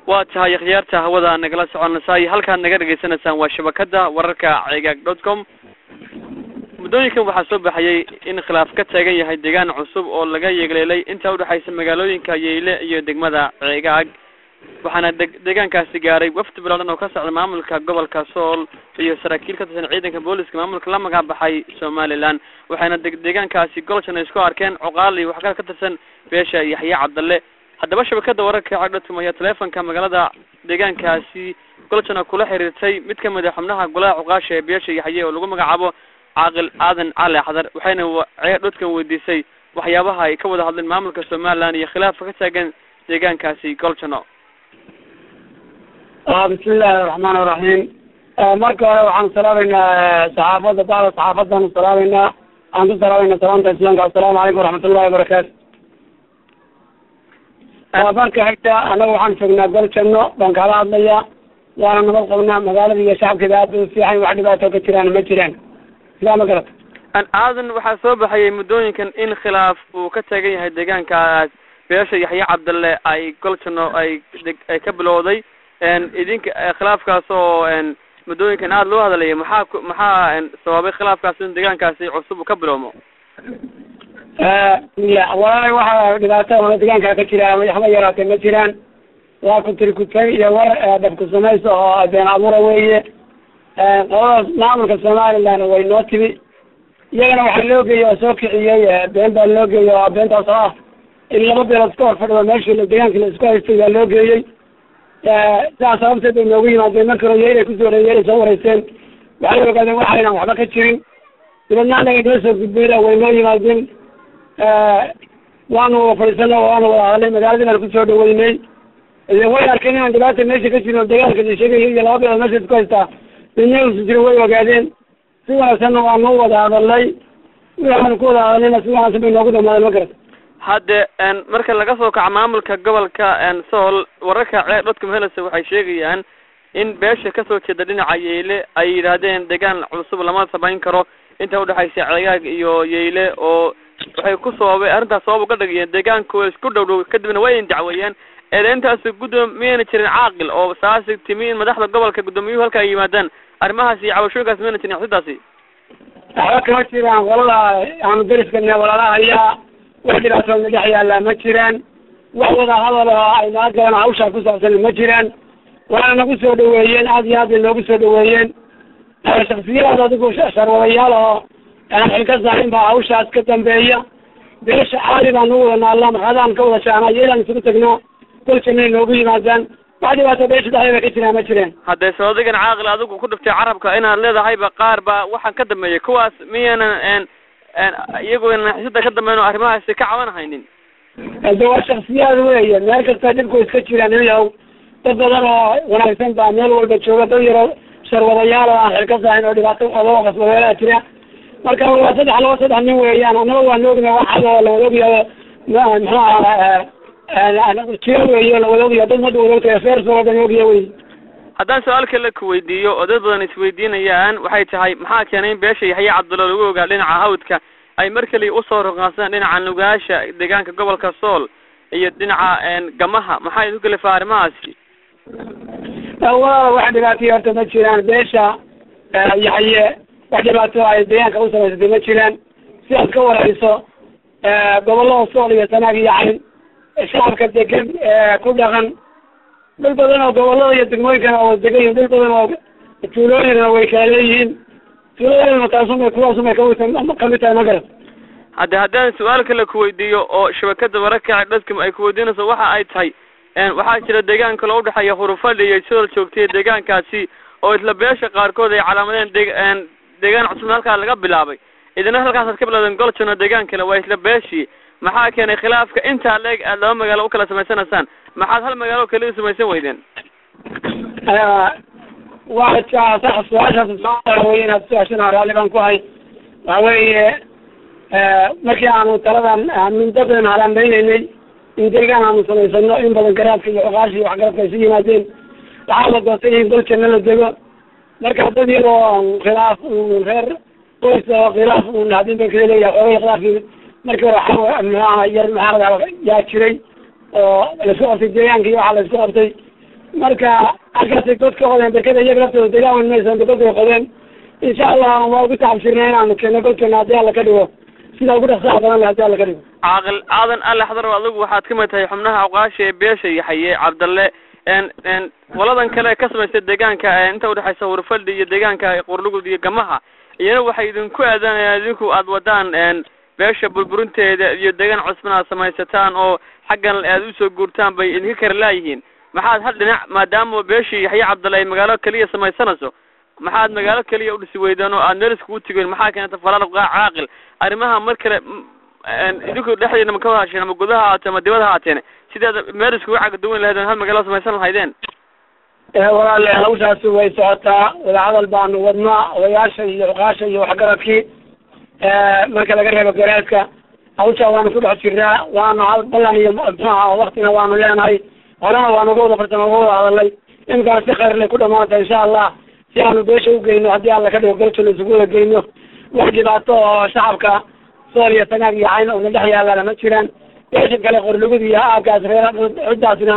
waa tahay khiyaarta hawada nagala soconaysay halkaad naga dhegaysanaysaan waa shabakada wararka cegaag dot com muddooyinkan waxaa soo baxayay in khilaaf ka taagan yahay deegaan cusub oo laga yeegleelay inta udhexaysa magaalooyinka yeyle iyo degmada ceegaag waxaana de deegaankaasi gaaray wafdi bilaadan oo ka socda maamulka gobolka sool iyo saraakiil ka tirsan ciidanka booliska maamulka la magac baxay somaliland waxayna de deegaankaasi golshan isku arkeen coqaal iyo waxkale ka tirsan beesha yaxye cabdalle haddaba shabakada wararka cagdhatum ayaa teleefonka magaalada deegaankaasi golshana kula xiriirtay mid ka mid a xubnaha golaha cuqaasha ee beesha yaxye oo lagu magacaabo caaqil aadan cali xadar waxayna ceedhodkan weydiisay waxyaabaha ay ka wada hadleen maamulka somaliland iyo khilaafka ka taagan deegaankaasi golshano bismillahi araxmaan iraxiim marka hore waxaan salaameynaa saxaafadda bacda saxaafadaan salaameynaa waxaan ku salaameynaa salaamta islaamka assalaamu calaykum waraxmatullahi wabarakaatu marka xigta annaga waxaan joognaa gol janno baan kala hadlaya waana nabad qabnaa magaalada iyo shacabkeeda aad bay u fiican wax dhibaato ka jiraan ma jiraan sidaa ma garata aadan waxaa soo baxayay muddooyinkan in khilaaf uu ka taagan yahay deegaankaas beesha yaxye cabdalle ay goljanno ay ay ka bilowday idinka khilaafkaas oo muddooyinkan aada loo hadalaya maxaa ku maxaa sababay khilaafkaas in deegaankaasi cusub uu ka bilowmo walaalay waxa dhibaato oo deegaanka ka jira waxba yaraatee ma jiraan waa kutirikutay iyo war dhabku samaysa oo been abuura weeye qoladaas maamulka somaliland way noo timi iyagana waxaa loo geeyey oo soo kiciyey been baa loo geeyey oo beentaas oo ah in laba beelood iska hor fadhido meeshii deegaankii la isku haystay baa loo geeyey sidaas sababteed bay noogu yimaadeen markii hore yeelay kusoo yeelay soo wareysteen waxay ogaadeen waxaynan waxba ka jirin dibadna anaga noo soo gudbayna way noo yimaadeen waanu fadhiisana waanu wada hadalnay magaaladii baan kusoo dhaweynay way arkeen inaan dhibaata meesha ka jirin oo deegaanka la sheegayo iyo laba beelood meesha isku haystaa midna usu jirin way ogaadeen si wanaagsanna waanu wada hadalnay waxaanu ku wada hadalnayna si wanaagsan bay noogu dhamaadeen ma garata hadde marka laga soo kaco maamulka gobolka sool wararka cee dhadka mahelasa waxay sheegayaan in beesha kasoo jeeda dhinaca yeyle ay yidhaahdeen deegaan cusub lama samayn karo inta udhexaysa ceegaag iyo yeyle oo waxay ku sababay arrintaas sabab uga dhigayeen deegaanku isku dhow dhow kadibna way indacweeyeen eedeyntaasi guddoom miyayna jirin caaqil oo saasi timi in madaxda gobolka guddoomiyuhu halka ay yimaadaan arrimahaas iyo cabashooyinkaas miyayna jirin xasidaasi waxba kama jiraan qolada aanu deriskana walaalaha ayaa wax dhibaatooda dhex yaallaa ma jiraan wax wada hadal oo ay naga galaan hawshaa ku saabsan ma jiraan waana nagu soo dhaweeyeen aad iyo aad bay noogu soo dhaweeyeen shaksiyaad adigu sharwadayaal oo aan xil ka saarin baa hawshaas ka dambeeya beesha caali baan ugu wada naallaa marxadaan ka wada shaanaa iyo ilaan isugu tagnaa goljanay noogu yimaadaan wax dhibaato beesha dhexdeeda ka jiraan ma jireen haddee soodigan caaqil adigu ku dhiftay carabka inaad leedahayba qaar baa waxaan ka dambeeyay kuwaas miyaanan iyaguna xisada ka dambeyn oo arrimahaasi ka caban haynin de waa shaksiyaad weeye meel kasta dhibku iska jiraan iyaw dad badan oo wanaagsan baa meel walba jooga dad yaro sharwadayaal oo aan xil ka saarin oo dhibaato qabo qasbadeelaa jira marka waa saddex laba saddex nin weeyaan annaga waan ogna waxaad oo lawada ogyahay muxuu aha jiro weeye lawada ogyahay dad mada wada ogtahay feers wadan ogya wey haddaan su-aal kale ku weydiiyo oo dad badan isweydiinayaan waxay tahay maxaa keenay in beesha yaxye cabdulla lagu ogaa dhinaca hawdka ay mar kaliya usoo roqaansadaan dhinaca nugaasha deegaanka gobolka sool iyo dhinaca gamaha maxaa isu kalifaa arrimahaasi walaala wax dhibaataya horta ma jiraan beesha yaxye wax dhibaato ay deegaanka u samaysatay ma jiraan si aad ka warayso gobollada sool iyo sanaag iyo cayn shacabka degan ku dhaqan dhul badan oo gobollada iyo degmooyinkana oo degan yihin dhul badan oo tuulooyinna way kala leeyihiin tuulooyinna taasumay kuwaasumay ka kamid tahay ma garan hadde haddaan su-aal kale kuweydiiyo oo shabakada wararka dadka ay kuweydiinayso waxa ay tahay waxaa jira deegaan kaloo udhexeeya hurufadhi iyo sidal joogtay deegaankaasi oo isla beesha qaarkood ay calaamadeen de deegaan cusub halkaa laga bilaabay idina halkaasaad ka bilowdeen goljono deegaan kale waa isla beeshii maxaa keenay khilaafka intaa leeg aad laba magaalo ukala samaysanaysaan maxaad hal magaalo keli u samaysan weydeen waa sax su-aashaas wey inaad su-aashana raalli baan ku hay waxa weeye markii aanu taladan muddo badan halaambaynaynay in deegaan aanu samaysano in badan garaadka iyo oqaashi iyo waxgarabka isu yimaadeen waxaa la doortay in gol janno la dego marka dad iyadoo khilaaf reer qoys oo khilaaf hadin ba kala leeyahay xoogay khilaafkii markii hore muxuaha yar maxaa yaa jiray oo laisku qabtay deegaanka iyo waxaa laisku qabtay marka halkaasay god ka qodeen berkada iyaga laftooda degaan weyn maysan godkay qodeen insha allah waa ugu tacabsirnay inaanu keeno godkeena haddii alla ka dhigo sida ugu dhaqsaha badan le hadii alla ka dhigo caaqil aadan alle xadar adigu waxaad ka mid tahay xubnaha awqaasha ee beesha yaxaye cabdalle n n qoladan kale ka samaystay deegaanka inta udhexaysa hurfadhi iyo deegaanka qurlugud iyo gamaha iyana waxay idinku aadanayaan idinku aad wadaan n beesha burburinteeda iyo deegaan cusban aad samaysataan oo xaggan aad usoo guurtaan bay idinka kara laayihiin maxaad hal dhinac maadaama beeshii yaxye cabdalle ay magaalo keliya samaysanayso maxaad magaalo keliya udhisi weydeen oo aad meel iskugu tigeen maxaa keenta falaal caaqil arrimaha mar kale idinku dhexdeena ma ka wahasheen ama gudaha haatee ama dibada haateen sidaad meel iskugu cagaduwan lahaydeen hal magaalo samaysan lahaydeen walaale hawshaasi way socotaa wadahadal baanu wadnaa odayaasha iyo cuqaasha iyo waxgaradkii marka laga reebo garaadka hawshaa waanu ku dhex jirnaa waanu hal ballan iyo muxuaha waktina waanu leenahay horena waanu uga wada fartama uga wada hadalnay imikana si khayrlay ku dhamaanta insha allah si aanu beesha ugeyno haddii alla ka dhigo galto la isugu wada geyno wax dhibaato oo shacabka sool iyo sanaag iyo cayn una dhex yaalana ma jiraan beesha kale qorlugud iyo aagaas reer ciddaasna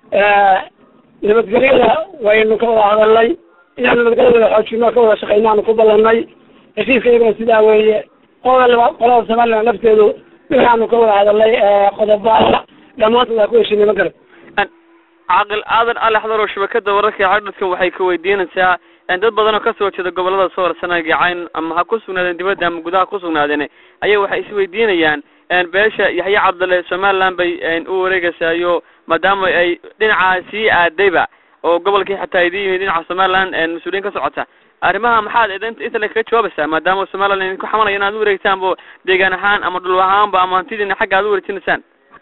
nabadgelyada waynu ka wada hadalnay inaanu nabadgelyada xoojino ka wada shaqeynaanu ku ballanay heshiiska iyaguna sidaa weeye qolada qolada somaliland lafteedu waxaanu ka wada hadalnay qodoba dhammaantood waa ku heshinay ma garan caaqil aadan alle xadar oo shabakada wararka cadhadkan waxay ka weydiinaysaa dad badan oo kasoo jeeda gobolada soor sanaag iyo cayn ama ha ku sugnaadeen dibadda ama gudaha ku sugnaadeen ayaa waxay isweydiinayaan beesha yaxye cabdalle somaliland bay u wareegaysaayo maadaama ay dhinaca sii aadayba oo gobolkii xataa idin yimid dhinaca somaliland mas-uuliyiin ka socota arrimaha maxaad idin inta le kaga jawaabaysaa maadaama somaliland idinku xamalaya inaad u wareegtaanbo deegaan ahaan ama dhul ahaanba ama hantidiina xagga aad u wareejinaysaan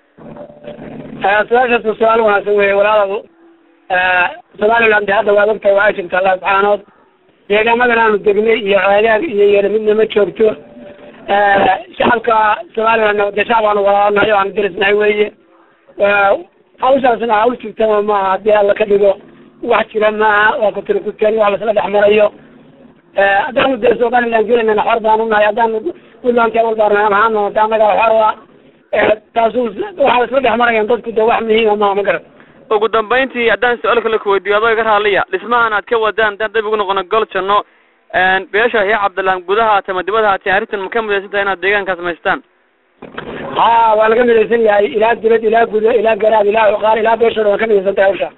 su-aashaas su-aal wanaagsan weye walaalow somaliland hadda waad ogtahay waa jirta allah subxaanood deegaamadan aanu degnay iyo ceegaag iyo yeelo midna ma joogto shacabka somaliland de shacab aanu walaanahay o aanu derisnahay weye hawshaasna hawl jirtama maaha haddii alla ka dhigo wax jira maaha waa kutirikuteen wax lasla dhex marayo haddaanu dee somaliland gelinana xor baanu nahay haddaanu puntland awal baanu ahaano hadda anaga xor taasu waxaa isla dhex marayaan dadku de wax muhiima maaha ma garan ugu dambayntii haddaan su-aal kale kuweydiiyo adoo iga raaliya dhismahan aad ka wadaan haddaan dib ugu noqono gol janno beesha yaxye cabdillah gudaha haatee ama dibada haatee arrintan ma ka midaysan tahay inaad deegaankaas samaystaan ha waa laga midaysan yahay ilaa dibad ilaa gudo ilaa garaad ilaa cuqaar ilaa beeshooda waa ka midaysan tahay hawsha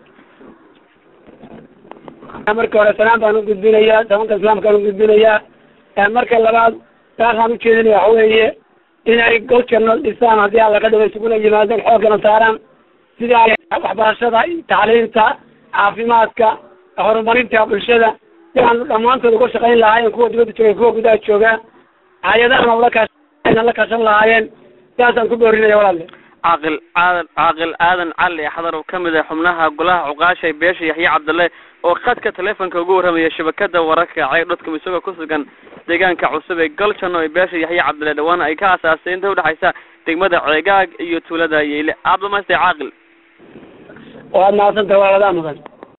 marka hore salaan baan ugudbinayaa damanka islaamkaan ugudbinayaa marka labaad taasaan ujeedinaya waxa weeye inay gol janno dhisaan haddii alla ka dhigo isuguna yimaadeen xoogana saaraan sida ay waxbarashada tacliinta caafimaadka horumarinta bulshada si aanu dhammaantood uga shaqayn lahaayeen kuwa dibadda jooga kuwa gudaha jooga hay-adahana ula kaashan la kaashan lahaayeen sidaasaan ku boorinaya walaalle caaqil aadan caaqil aadan cali xadar oo kamid ah xubnaha golaha cuqaasha beesha yaxye cabdalle oo khadka telefonka ugu warramaya shabakada wararka ceyr dotcom isagoo ku sugan deegaanka cusub ee galjanno ee beesha yaxye cabdalle dhawaan ay ka asaasay inta udhexaysa degmada ceegaag iyo tuulada yeyle aad dhamaystay caaqil waad mahadsantaha waa wadaa mudan